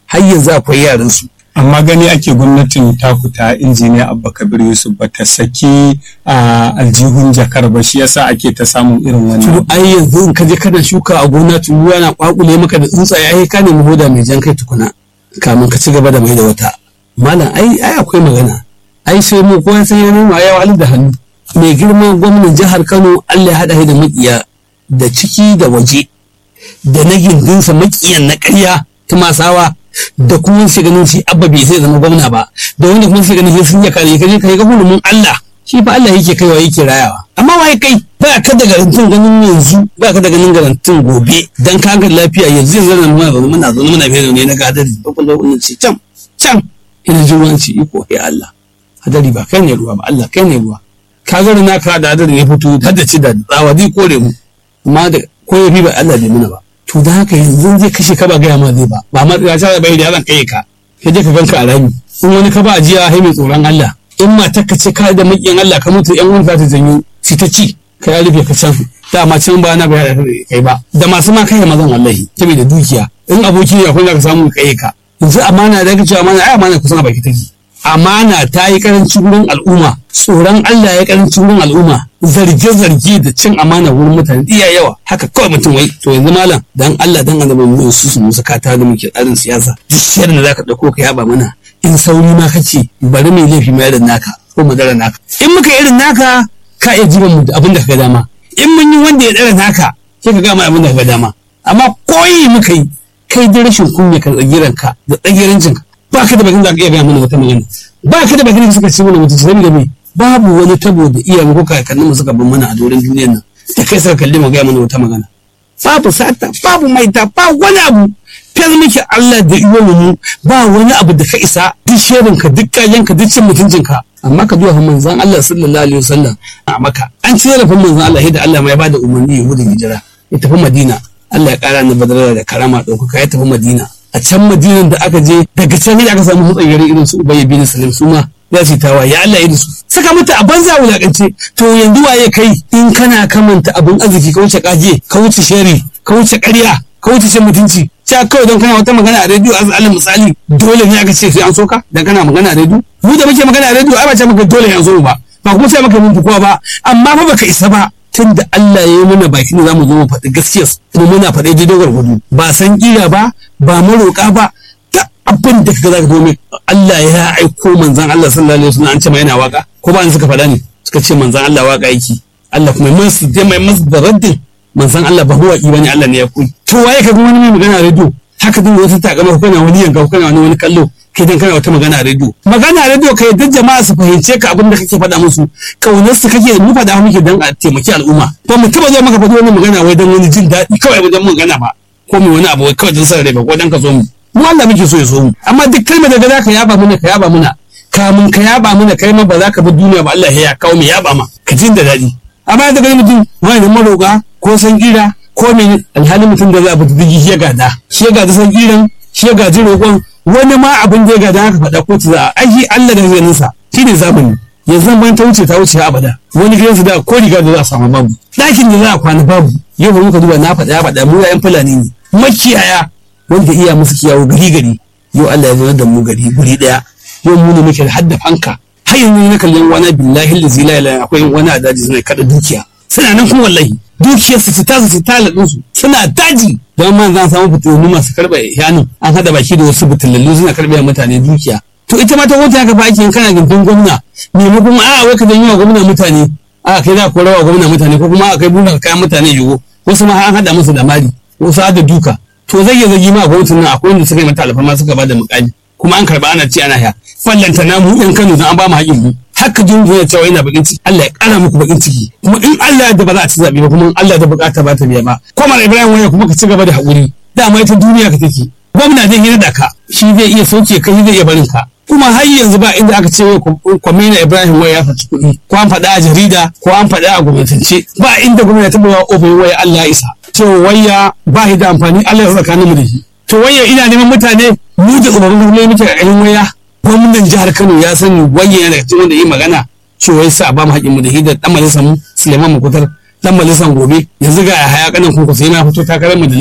har yanzu akwai yaran su amma gani ake gwamnatin taku ta injiniya abba kabir yusuf ba ta saki a aljihun jakar ba shi yasa ake ta samun irin to wannan ai yanzu in ka je kana shuka a gona turuwa yana kwakule maka da tsuntsaye ai ka nemi hoda mai jan kai tukuna kamin ka ci gaba da mai da wata malam ai ai akwai magana ai sai mu kowa sai ya noma ya wahalar da hannu mai girma gwamnan jihar Kano Allah ya hada shi da makiya da ciki da waje da na gindinsa makiyan na ƙarya ta masawa da kuma shi ganin shi abba bai sai zama gwamna ba da wanda kuma shi ganin shi sun ya kare kaje kai ga hulumin Allah shi fa Allah yake kaiwa yake rayawa amma wai kai ba ka da garantin ganin yanzu ba ka da ganin garantin gobe dan ka ga lafiya yanzu yanzu nan muna zaune muna zaune muna fiye ne na gadari ba kullu wannan ce can can ina jin wanci iko ya Allah hadari ba kai ne ruwa ba Allah kai ne ruwa ka ga na ka da hadari ya fito har da ci da tsawa zai kore mu amma da ko ya fi ba Allah bai muna ba to da haka yanzu zai kashe ka ba gaya ma zai ba ba ma ya ta bai da zan kai ka ka je ka ganka a rami in wani ka ba ajiya hai mai tsoron Allah in matar ka ce ka da makiyan Allah ka mutu yan wani za ta janyo shi ta ci ka ya rufe ka can dama can ba na bayar da kai ba da masu ma kai mazan wallahi saboda dukiya in aboki ne akwai da ka samu kai ka yanzu amana da ka ce amana ai amana kusan a baki take amana ta yi karancin wurin al'umma tsoron Allah ya karancin wurin al'umma zarge-zarge da cin amana wurin mutane iya yawa haka kawai mutum wai to yanzu malam dan Allah dan annabi mu su su musu kata da muke tsarin siyasa duk shirin da zaka dauko ka yaba mana in sauri ma kace bari mai laifi mai irin naka ko madara naka in muka irin naka ka iya jiban mu da abin da ka ga dama in mun yi wanda ya dara naka sai ka ga mai abin da ka ga dama amma koyi muka yi kai da rashin kunya ka tsagiranka da tsagirancinka ba ka da bakin da ka iya gaya mana wata magana ba ka da bakin da suka ci mana mutunci saboda me babu wani tabo da iyayen ko kakannin mu suka bin mana a doron duniyar nan da kai suka kalli mu gaya mana wata magana babu sata babu maita ba wani abu fiyar miki Allah da iwo mu ba wani abu da ka isa duk shirin ka duk kayan ka duk cin mutuncin ka amma ka duba manzon Allah sallallahu alaihi wasallam a maka an ci zarafin manzon Allah da Allah mai bada umarni ya gudun hijira ya tafi Madina Allah ya kara ni badara da karama ɗaukaka ya tafi Madina a can madinan da aka je daga can ne aka samu hutsayyar irin su ubayy bin salim su ma za su yi tawa ya Allah ya su saka mata a banza wulakance to yanzu waye kai in kana kamanta abin arziki ka wuce kaje ka wuce shari ka wuce ƙarya ka wuce cin mutunci cewa kawai don kana wata magana a rediyo a alal misali dole ne aka ce sai an soka dan kana magana a rediyo mu da muke magana a rediyo ai ba ce maka dole an so ba ba kuma sai maka mun fi kowa ba amma fa baka isa ba tun da Allah ya yi mana baki ne zamu zo mu faɗi gaskiya kuma muna faɗi daidai gwargwado ba san kira ba ba maroƙa ba ta abin da kaga zaka domin Allah ya aiko manzon Allah sallallahu alaihi wasallam an ce mai yana waka ko ba an suka faɗa ne suka ce manzon Allah waka yake Allah kuma mai su je mai masu da raddin manzon Allah ba huwa bane Allah ne ya koyi to waye ka wani mai magana a rediyo haka din wata takamar kana wani yanka kana wani wani kallo kai dan kana wata magana a rediyo magana a rediyo kai duk jama'a su fahimce ka abin da kake faɗa musu kaunar su kake mu faɗa muke dan a taimaki al'umma ba mu taba zo maka faɗi wani magana wai dan wani jin daɗi kawai wajen magana ba ko mu wani abu wai kawai dan sa rai ba ko dan ka zo mu mu Allah muke so ya so mu amma duk kalmar da za ka yaba mana ka yaba mana kamun ka yaba mana kai ma ba za ka bi duniya ba Allah ya kawo mu yaba ma ka jin da daɗi amma da gani mutum wani da maroƙa ko san kira ko me alhali mutum da za a bi digi shi ya gada shi ya gada san kiran shi ya gaji roƙon wani ma abin da ya gada haka faɗa ko ta za a aiki Allah da ganin sa shi ne zamani yanzu ban ta wuce ta wuce abada wani gidansu da ko riga da za a samu babu ɗakin da za a kwana babu yau ba muka duba na faɗa ya faɗa mu yayan fulani ne makiyaya wanda iya musu kiyawo gari gari yau Allah ya zo da mu gari guri ɗaya yau mu ne muke da hadda fanka har yanzu na kallon wani billahi da zila ila akwai wani a daji suna kada dukiya suna nan kuma wallahi dukiyar su ta su ta ladin su suna daji don man zan samu fitilu masu karɓe yanin an hada baki da wasu fitilallu suna karɓe mutane dukiya to ita ma ta wuta haka fa ake yin kana gindin gwamna maimakon a wai ka janyo wa gwamna mutane a kai za ku rawa gwamna mutane ko kuma a kai buɗe kayan mutane yiwu wasu ma an hada musu da mari wasu hada duka to zai iya zagi ma gwamnatin nan akwai wanda suka yi mata alfarma suka ba da mukami kuma an karba ana ce ana ya fallanta na mu yan Kano an ba mu haƙin mu haka jin ya cewa yana bakin ciki Allah ya ƙara muku bakin ciki kuma in Allah da ba za a ci zaɓe ba kuma in Allah da bukata ba ta biya ba kuma Ibrahim waya kuma ka ci gaba da haƙuri dama ita duniya ka take gwamna zai hira da ka shi zai iya sauke ka shi zai iya barin ka kuma har yanzu ba inda aka ce kwamina Ibrahim waya ya faci kuɗi ko an faɗa a jarida ko an faɗa a gwamnatance ba inda gwamnati ta bawa ofin waya Allah ya isa cewa waya ba shi da amfani Allah ya tsakanin mu da shi to waya ina neman mutane mu da umarnin gwamnati muke a ƙarin waya gwamnan jihar Kano ya sani waya yana daga cikin wanda yi magana cewa ya sa ba mu haƙin mu da shi da ɗan majalisar mu Suleiman Mukutar ɗan majalisar gobe yanzu ga haya kanan kunku sai na fito takarar majalisa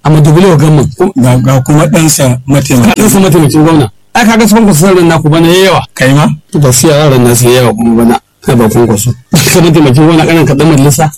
a madubule gamman ga ga kuma ɗansa mataimaki kaɗansa mataimakin gwamna ai kaga su kwankwaso sauran naku bana yayi yawa kai ma gaskiya yaran na sai yawa kuma bana na ba kwankwaso ka mataimakin gwamna kanan kaɗan majalisa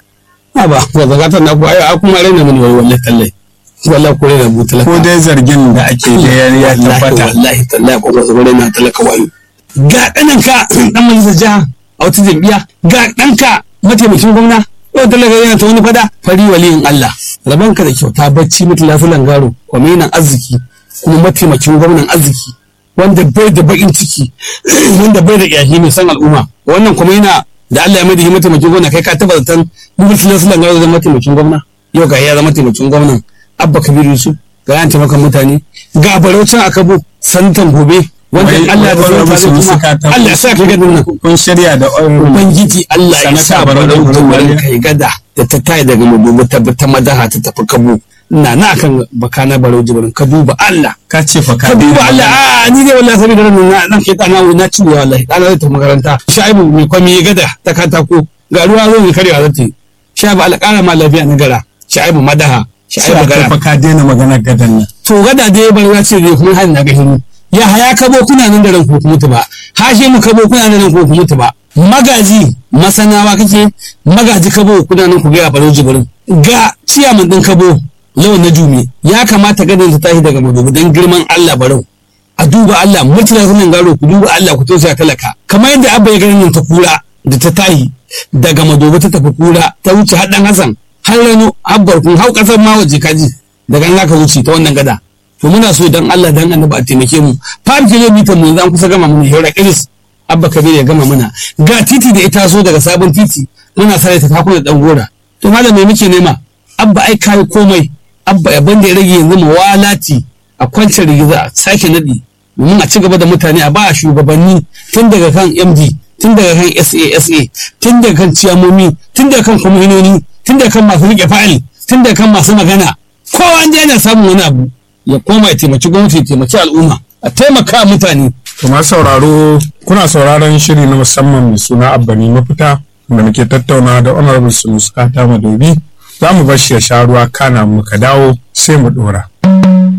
a ba ba zagatar naku ai a kuma raina mini wai wallahi tallai wallahi ko raina bu talaka ko dai zargin da ake da ya ya wallahi tabbata wallahi tallahi kwankwaso ko raina talaka wayo ga ɗananka ɗan majalisar jiha a wata jam'iyya ga ɗanka mataimakin gwamna yau talaka yana ta wani fada fari waliyin Allah rabanka da kyauta bacci mutu lafilan garo kwaminan arziki kuma mataimakin gwamnan arziki wanda bai da bakin ciki wanda bai da ƙyashi mai san al'umma wannan kuma yana da Allah ya mai da shi mataimakin gwamna kai ka taba zaton mutu lafilan garo zama mataimakin gwamna yau ga ya zama mataimakin gwamnan abba kabiru yusuf ga yan taimakon mutane ga baraucin akabo santan gobe wanda Wai- Allah ya wai zama musu kuma suka ta- Allah ya sa ka gadin nan kun shirya da Ubangiji Allah ya Sanata sa Barau barau Jibrin tumarin Waliya. kai gada da ta tayi daga madubu ta ta madaha ta tafi kabo na na kan baka na barau jibrin ka duba Allah ka ce fa ka ka duba Allah a ni dai wallahi saboda ran na nan ke tana na ci wallahi dana zai tafi makaranta shaibu mai kwami ya gada ta katako ga ruwa zo ne karewa zata yi shaibu Allah kara ma lafiya na gara shaibu madaha shaibu sai gara fa ka daina maganar gadan nan to gada dai bar ya ce dai kuma hali na ga hiru ya haya kabo kuna nan da ran ko kuma ba hashe mu kabo kuna nan da ran ko kuma ba magaji masanawa kake magaji kabo kuna nan ku ga baro jibirin ga ciyaman din kabo lawan na jumi ya kamata ganin ta tashi daga madobi dan girman Allah barau a duba Allah mutuna sunan garo ku duba Allah ku tausaya talaka kamar yadda abba ya ganin nan ta kura da ta tayi daga madobi ta tafi kura ta wuce haɗan Hassan har rano abbar kun hau kasar ma waje kaji daga nan ka wuce ta wannan gada to muna so dan Allah dan annabi a taimake mu 5 kilomita mu zan kusa gama mana hira iris abba kabir ya gama mana ga titi da ita so daga sabon titi muna sare ta takuna dan gora to malam me muke nema abba ai kai komai abba abin da ya rage yanzu mawalati a kwance rigiza a sake nadi domin a ci gaba da mutane a ba shugabanni tun daga kan md tun daga kan sasa tun daga kan ciyamomi tun daga kan kwamishinoni tun daga kan masu rike fayil tun daga kan masu magana kowa an yana samun wani abu ya koma ya taimaki gwamnati ya taimaki al'umma a taimaka mutane kuma sauraro kuna sauraron shiri na musamman mai suna abbani mafita da muke tattauna da honorable sunusu kata madobi za mu bar shi ya sha ruwa kana muka dawo sai mu dora